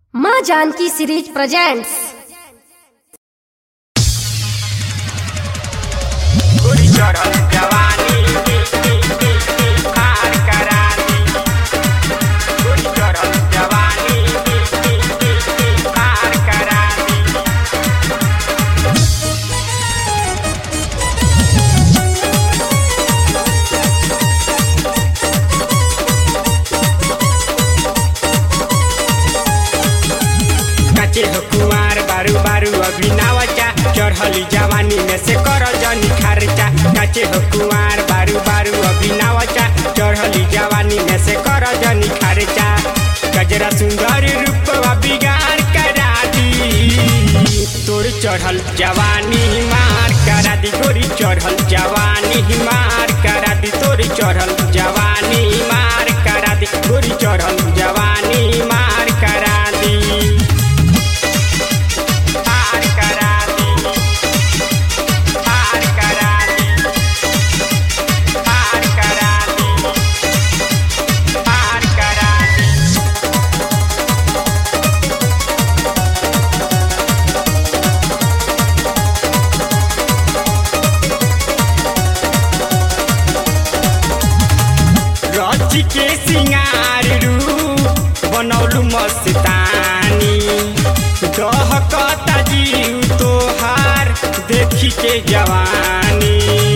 माँ Janaki series presents गोरी चढ़ल जवानी पार करा दी गोरी चढ़ल जवानी पार करा दी कचे हो कुमार बारू बारू अभिनवचा चढ़ली जवानी में से कर जनी खर्चा कचे हो कुमार बारू बारू अभिनवचा चढ़ली जवानी में से कर जनी खर्चा गजरा सुंदर रूपवा बिगाड़ करा दी तोर चढ़ल जवानी मार करा दी गोरी चढ़ल जवानी मार करा दी तोर चढ़ल जवानी मार करा दी गोरी चढ़ल जवानी मार करा दी पार करा दी पार करा दी पार करा दी पार करा दी रच के सिंगार रूप बनौलू मस्तानी दहकता जीव तोहार देखी के जवानी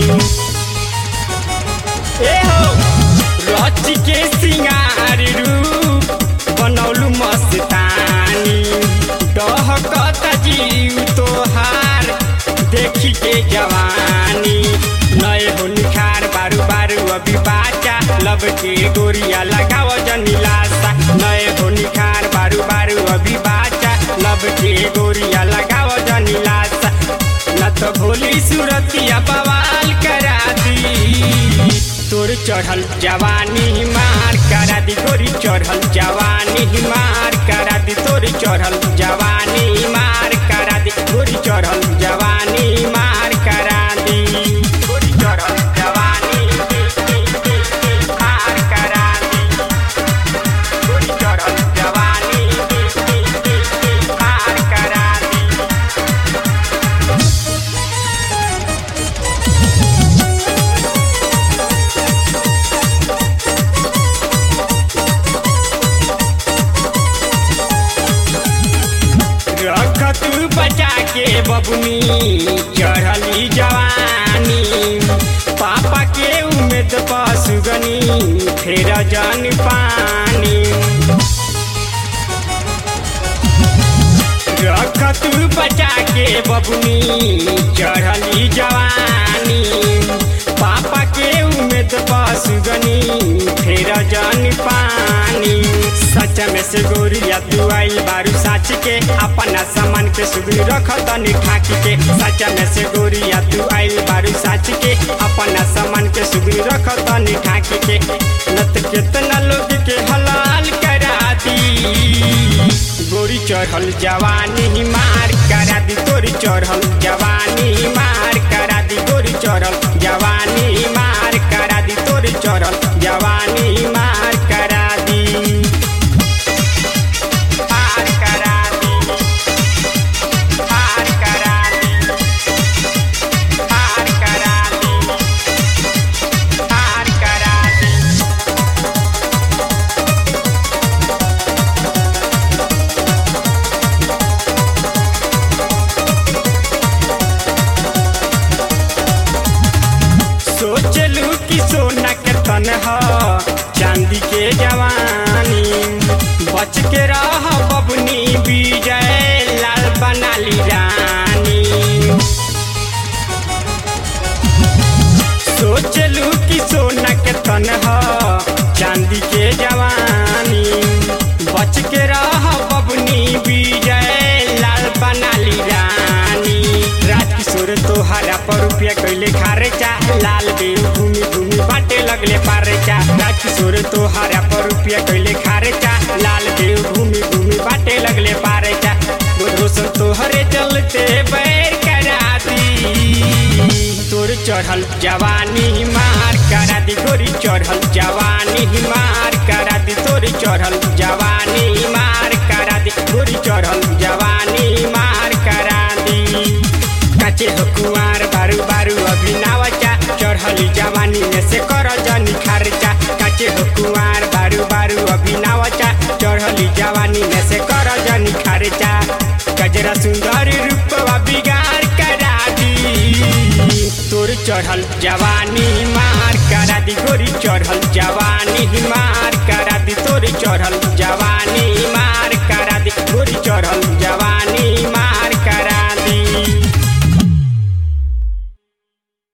ए हो रच के सिंगार रूप बनौलू मस्तानी दहकता जीव तोहार देखी के जवानी नए हो निखार बारू बारू अभी बाचा लब के गोरिया लगाव जनीलासा नए हो निखार बारू बारू अभी बाचा लब के गोरिया लगाव जनीलासा न तो भोली सूरतिया बवाल करा दी तोर चढ़ल जवानी मार करा दी गोरी चढ़ल जवानी मार करा दी तोर चढ़ल जवानी मार करा दी गोरी चढ़ल जवानी मार करा दी गोरी चढ़ल जवानी मार करा दी गोरी चढ़ल जवानी मार करा दी रख तू बचा के बबुनी चढ़ली जवानी पापा के उम्मीद पसुगनी फेर जन पानी रख तू बचा के बबुनी चढ़ली जवानी पापा के उम्मीद पसुगनी फेर जन पानी सच में से गोरिया तू आइल बारू साच के अपना सामान के सुधरी रख तनी ठाक के सच में से गोरिया तू आइल बारू साच के अपना सामान के सुधरी रख तनी ठाक के नत केतना लोग के हलाल करा दी गोरी चढ़ल जवानी मार करा दी तोरी चढ़ल जवानी मार करा दी गोरी चढ़ल जवानी मार करा दी तोरी चढ़ल जवानी मार करा दी पार करा दी पार करा दी पार करा दी पार करा दी सोचलू कि सोना के तन ह चांदी के जवानी बच के रह बबनी विजय लाल बनाली रानी सोचलू कि सोना के तन ह चांदी के जवानी बच के रह बबनी विजय लाल बनाली रानी राजकिशोर तोहरा पर रुपया कैले खारेचा लाल बेल घूमी घूमी बाटे लगले पारेचा राजकिशोर तोहरा पर रुपया कैले खारेचा लाल बेल घूमी घूमी बाटे लगले पारेचा रोशन तोहरे चलते बैर करा दी तोर चढ़ल जवानी मार करा दी गोरी चढ़ल जवानी मार करा दी तोरी चढ़ल जवानी मार करा दी गोरी से कर जनी खर्चा काचे हो कुआर बारू बारू अभिनवचा चढ़ली जवानी में से कर जनी खर्चा गजरा सुंदर रूपवा बिगाड़ करा दी तोर चढ़ल जवानी मार करा दी गोरी चढ़ल जवानी मार